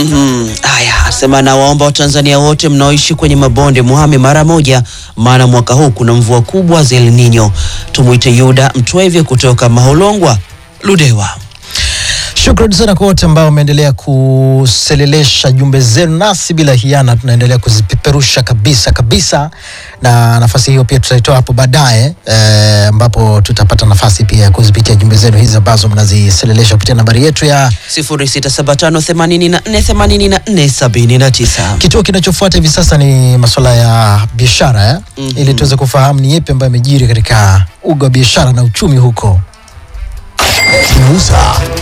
Mhm. Haya, asema nawaomba Watanzania wote mnaoishi kwenye mabonde muhame mara moja, maana mwaka huu kuna mvua kubwa za El Nino. Tumwite Yuda Mtwevye kutoka Maholongwa, Ludewa. Shukrani sana kwa wote ambao wameendelea kuselelesha jumbe zenu, nasi bila hiana tunaendelea kuzipeperusha kabisa kabisa, na nafasi hiyo pia tutaitoa hapo baadaye eh, ambapo tutapata nafasi pia ya kuzipitia jumbe zenu hizi ambazo mnaziselelesha kupitia nambari yetu ya 0675848479. Kituo kinachofuata hivi sasa ni masuala ya biashara eh? Mhm. ili tuweze kufahamu ni yepi ambayo yamejiri katika uga wa biashara na uchumi huko. Kuuza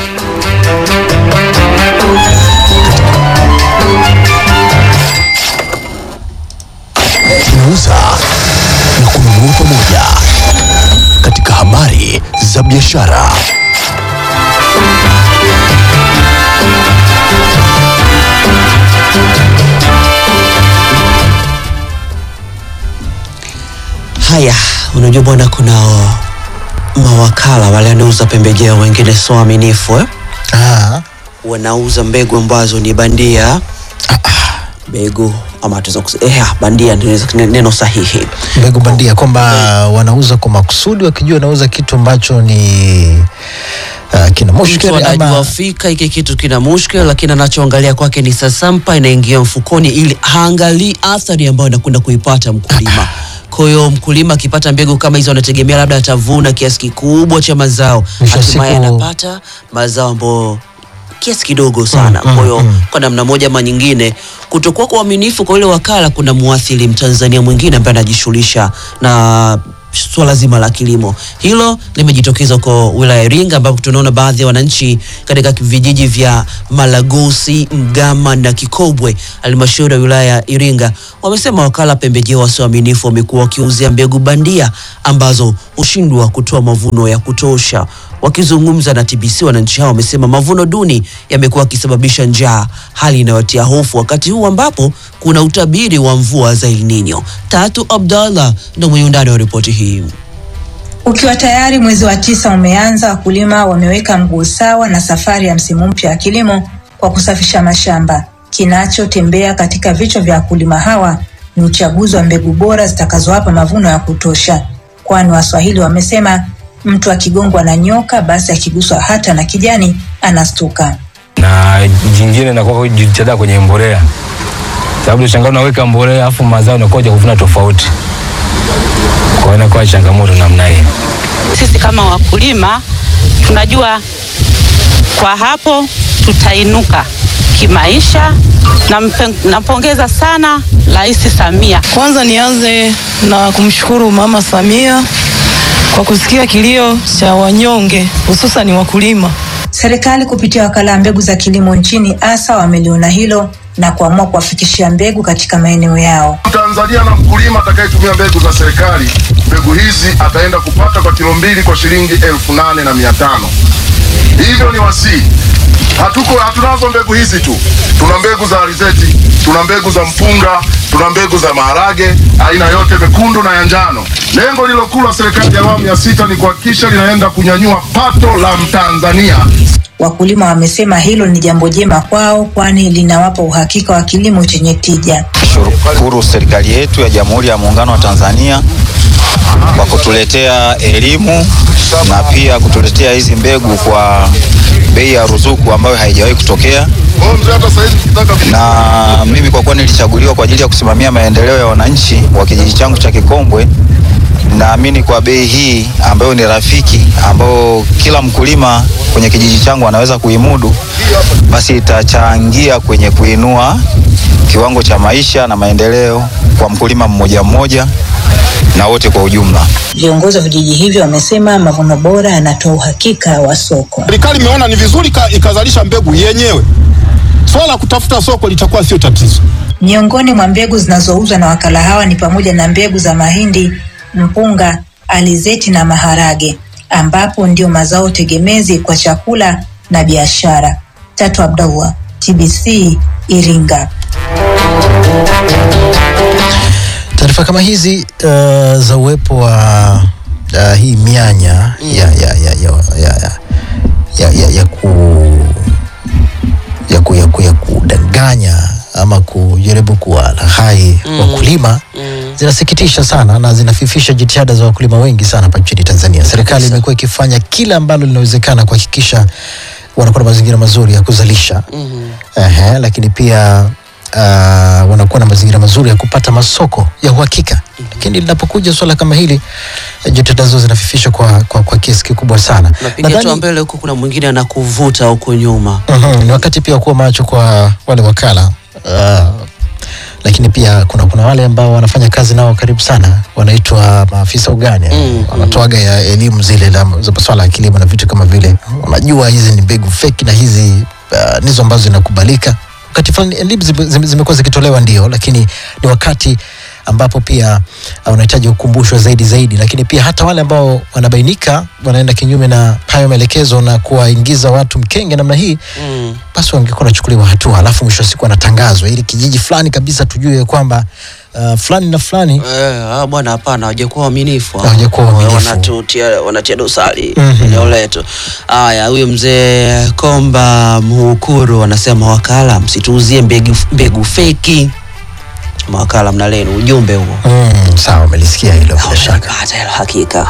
kuuza na kununua pamoja katika habari za biashara. Haya, unajua bwana, kuna mawakala wale wanauza pembejeo, wengine sio waaminifu eh? Ah, wanauza mbegu ambazo ni bandia mbegu ama tuweza kusema eh, bandia ndio neno sahihi. mbegu bandia kwamba wanauza kwa makusudi wakijua wanauza kitu ambacho ni uh, kina Mtu mushkeli anajua ama fika hiki kitu kina mushkil, lakini anachoangalia kwake ni sasampa inaingia mfukoni, ili haangalii athari ambayo anakwenda kuipata mkulima. Kwa hiyo mkulima akipata mbegu kama hizo, anategemea labda atavuna kiasi kikubwa cha mazao, Mwisho wa hatimaye siku- anapata mazao ambayo kiasi kidogo sana. Mm, Kwa hiyo mm, kwa namna moja ama nyingine, kutokuwa kwa uaminifu kwa yule wakala kuna muathiri Mtanzania mwingine ambaye anajishughulisha na swala zima la kilimo. Hilo limejitokeza kwa wilaya ya Iringa ambapo tunaona baadhi ya wananchi katika vijiji vya Malagosi, Mgama na Kikobwe, halmashauri ya wilaya ya Iringa, wamesema wakala pembejeo wasioaminifu wamekuwa wakiuzia mbegu bandia ambazo hushindwa kutoa mavuno ya kutosha. Wakizungumza na TBC, wananchi hao wamesema mavuno duni yamekuwa yakisababisha njaa, hali inayotia hofu wakati huu ambapo kuna utabiri wa mvua za El Nino. Tatu Abdallah ndo mwenye undani wa ripoti hii. Ukiwa tayari mwezi wa tisa umeanza, wakulima wameweka mguu sawa na safari ya msimu mpya wa kilimo kwa kusafisha mashamba. Kinachotembea katika vichwa vya wakulima hawa ni uchaguzi wa mbegu bora zitakazowapa mavuno ya kutosha, kwani Waswahili wamesema mtu akigongwa na nyoka, basi akiguswa hata na kijani anastuka. na jingine nakuwa kujitada kwenye mbolea, sababu shangaa unaweka mbolea afu mazao unakuja kuvuna tofauti, kwa hiyo inakuwa changamoto namna hii. Sisi kama wakulima tunajua kwa hapo tutainuka kimaisha. Nampe- Nampongeza sana Rais Samia. Kwanza nianze na kumshukuru Mama Samia kwa kusikia kilio cha wanyonge hususan wakulima. Serikali kupitia wakala wa mbegu za kilimo nchini ASA wameliona hilo na kuamua kuwafikishia mbegu katika maeneo yao. Mtanzania na mkulima atakayetumia mbegu za serikali, mbegu hizi ataenda kupata kwa kilo mbili kwa shilingi elfu nane na mia tano. Hivyo ni wasii, hatuko hatunazo mbegu hizi tu, tuna mbegu za alizeti, tuna mbegu za mpunga, tuna mbegu za maharage aina yote mekundu na ya njano. Lengo lililokuu la serikali ya awamu ya sita ni kuhakikisha linaenda kunyanyua pato la Mtanzania Wakulima wamesema hilo ni jambo jema kwao, kwani linawapa uhakika wa kilimo chenye tija. Shukuru serikali yetu ya Jamhuri ya Muungano wa Tanzania kwa kutuletea elimu na pia kutuletea hizi mbegu kwa bei ya ruzuku ambayo haijawahi kutokea. Kwa hiyo mzee, hata sasa hivi ukitaka Na mimi kwa kuwa nilichaguliwa kwa ajili ya kusimamia maendeleo ya wananchi wa kijiji changu cha Kikombwe, naamini kwa bei hii ambayo ni rafiki, ambayo kila mkulima kwenye kijiji changu anaweza kuimudu, basi itachangia kwenye kuinua kiwango cha maisha na maendeleo kwa mkulima mmoja mmoja na wote kwa ujumla. Viongozi wa vijiji hivyo wamesema mavuno bora yanatoa uhakika wa soko. Serikali imeona ni vizuri ka- ikazalisha mbegu yenyewe. Swala la kutafuta soko litakuwa sio tatizo. Miongoni mwa mbegu zinazouzwa na wakala hawa ni pamoja na mbegu za mahindi, mpunga, alizeti na maharage, ambapo ndio mazao tegemezi kwa chakula na biashara. Tatu Abdallah, TBC, Iringa. taarifa kama hizi uh, za uwepo wa uh, hii mianya ya, ya, ya, ya, ya, ya, ya, ya, ya ku ya ku, ya ku, ya kudanganya kujaribu kuwalaghai wakulima zinasikitisha sana na zinafifisha jitihada za wakulima wengi sana hapa nchini Tanzania. Serikali imekuwa ikifanya kila ambalo linawezekana kuhakikisha wanakuwa na mazingira mazuri ya kuzalisha Ehe, lakini pia uh, wanakuwa na mazingira mazuri ya kupata masoko ya uhakika. Lakini linapokuja swala kama hili eh, jitihada hizo zinafifishwa kwa, kwa, kwa kiasi kikubwa sana. Napiga Nadhani- hatua mbele huku, kuna mwingine anakuvuta huko nyuma. Mhm, ni wakati pia kuwa macho kwa wale wakala uh, lakini pia kuna kuna wale ambao wanafanya kazi nao karibu sana wanaitwa maafisa ugani Mm, wanatoaga ya elimu zile la- za masuala ya kilimo na vitu kama vile wanajua hizi ni mbegu feki na hizi uh, ndizo ambazo zinakubalika wakati fulani elimu zime- zime- zimekuwa zikitolewa ndio lakini ni wakati ambapo pia uh, unahitaji kukumbushwa zaidi zaidi lakini pia hata wale ambao wanabainika wanaenda kinyume na hayo maelekezo na kuwaingiza watu mkenge namna hii Mm. basi wangekuwa wanachukuliwa hatua alafu mwisho wa siku anatangazwa ili kijiji fulani kabisa tujue kwamba uh, fulani na fulani Eh, ah, bwana hapana, hawajakuwa waaminifu. hao. Hawajakuwa waaminifu. Wanatutia wanatia dosari Mhm. eneo letu. Haya, huyu mzee Komba Mhukuru anasema wakala, msituuzie mbegu, mbegu feki. Mawakala mna lenu ujumbe huo. mm, sawa umelisikia hilo bila shaka Hata hilo hakika.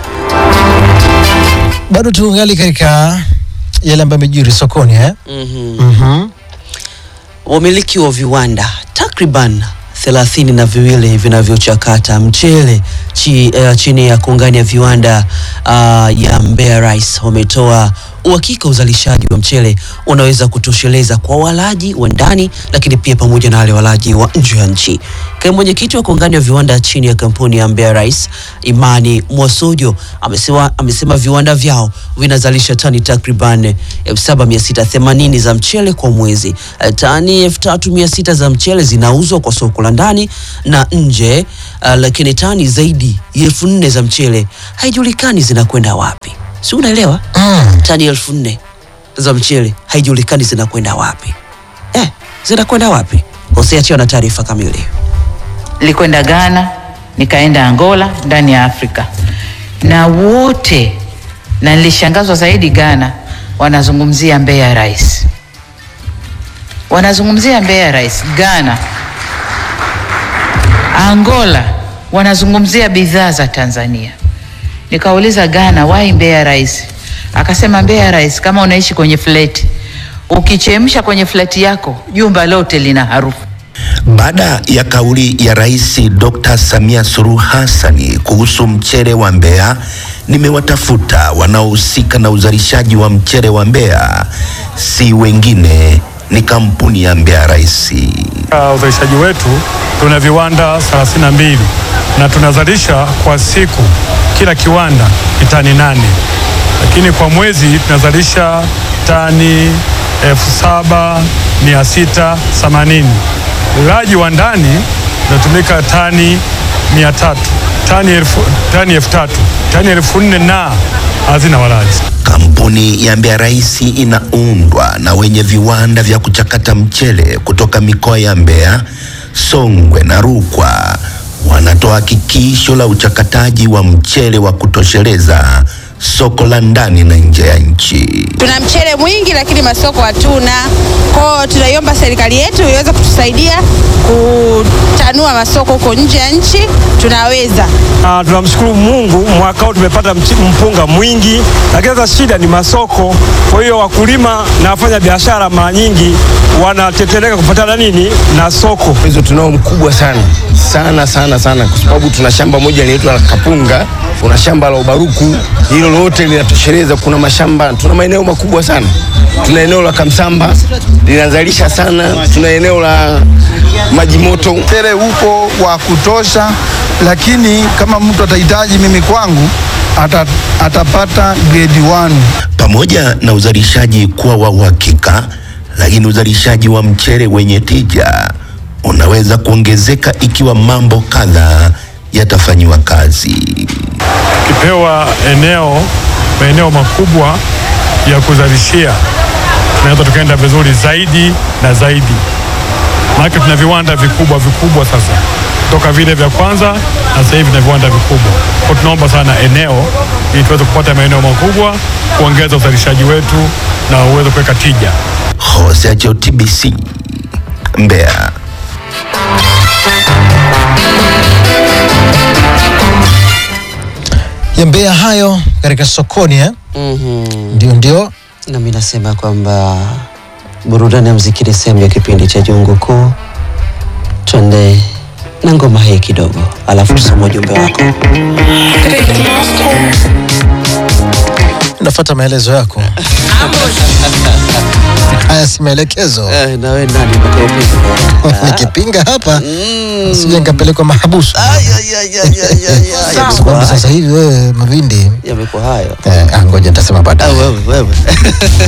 bado tuungali katika yale ambayo amejiri sokoni eh? Mhm. mm-hmm. Wamiliki wa viwanda takriban thelathini na viwili vinavyochakata mchele chi, uh, chini ya kongani ya viwanda uh, ya Mbeya Rice wametoa uhakika uzalishaji wa mchele unaweza kutosheleza kwa walaji wa ndani, lakini pia pamoja na wale walaji wa nje ya nchi. Kaimu mwenyekiti wa kongani ya viwanda chini ya kampuni ya Mbeya Rice Imani Mwasojo amesema, amesema viwanda vyao vinazalisha tani takriban 7680 za mchele kwa mwezi. Eh, Tani 3600 za mchele zinauzwa kwa soko la ndani na nje, uh, lakini tani zaidi ya 4000 za mchele haijulikani zinakwenda wapi. Si unaelewa? mm. Tani elfu nne za mchele haijulikani zinakwenda wapi. Eh, zinakwenda wapi? Hosea Chio na taarifa kamili. nilikwenda Ghana, nikaenda Angola ndani ya Afrika, na wote na nilishangazwa zaidi Ghana, wanazungumzia Mbeya Rice, wanazungumzia Mbeya Rice. Ghana, Angola wanazungumzia bidhaa za Tanzania. Nikauliza Ghana, why Mbeya Rice? Akasema Mbeya Rice, kama unaishi kwenye fleti, ukichemsha kwenye fleti yako jumba lote lina harufu. Baada ya kauli ya Rais Dr. Samia Suluhu Hassani kuhusu mchele wa Mbeya, nimewatafuta wanaohusika na uzalishaji wa mchele wa Mbeya, si wengine ni kampuni ya Mbeya Rice. Katika uzalishaji wetu tuna viwanda 32 na tunazalisha kwa siku, kila kiwanda ni tani nane, lakini kwa mwezi tunazalisha tani elfu saba mia sita themanini. Ulaji wa ndani unatumika tani mia tatu tani elfu tani elfu tatu tani elfu nne na hazina walaji. Kampuni ya Mbeya Rice inaundwa na wenye viwanda vya kuchakata mchele kutoka mikoa ya Mbeya, Songwe na Rukwa. Wanatoa hakikisho la uchakataji wa mchele wa kutosheleza soko la ndani na nje ya nchi. Tuna mchele mwingi lakini masoko hatuna. Kwa hiyo tunaiomba serikali yetu iweze kutusaidia kutanua masoko huko nje ya nchi, tunaweza. Ah, tunamshukuru Mungu mwaka huu tumepata mchi- mpunga mwingi, lakini sasa shida ni masoko. Kwa hiyo wakulima na wafanya biashara mara nyingi wanatetereka kupatana nini na soko. Hizo tunao mkubwa sana sana sana sana, kwa sababu tuna shamba moja linaitwa la Kapunga, kuna shamba la Ubaruku, hilo lote linatosheleza. Kuna mashamba, tuna maeneo makubwa sana. Tuna eneo la Kamsamba linazalisha sana, tuna eneo la Maji Moto. Mchele upo wa kutosha, lakini kama mtu atahitaji mimi kwangu ata, atapata grade 1. Pamoja na uzalishaji kuwa wa uhakika, lakini uzalishaji wa mchele wenye tija unaweza kuongezeka ikiwa mambo kadhaa yatafanyiwa kazi. Tukipewa eneo maeneo makubwa ya kuzalishia, tunaweza tukaenda vizuri zaidi na zaidi, maanake tuna viwanda vikubwa vikubwa sasa toka vile vya kwanza na sasa hivi na viwanda vikubwa. Kwa tunaomba sana eneo ili tuweze kupata maeneo makubwa, kuongeza uzalishaji wetu na uweze kuweka tija. Hosea Cheo, TBC, Mbeya. yambea hayo katika sokoni eh? Mhm. ndio ndio nami nasema kwamba burudani ya mziki ni sehemu ya kipindi cha jungu kuu twende na ngoma hii kidogo alafu tusome ujumbe wako nafuata maelezo yako haya si maelekezo eh, nawe nani mpaka nikipinga hapa sije nikapelekwa mahabusu kwa sababu sasa hivi wewe mavindi yamekuwa hayo eh, ah, ngoja nitasema baadaye wewe wewe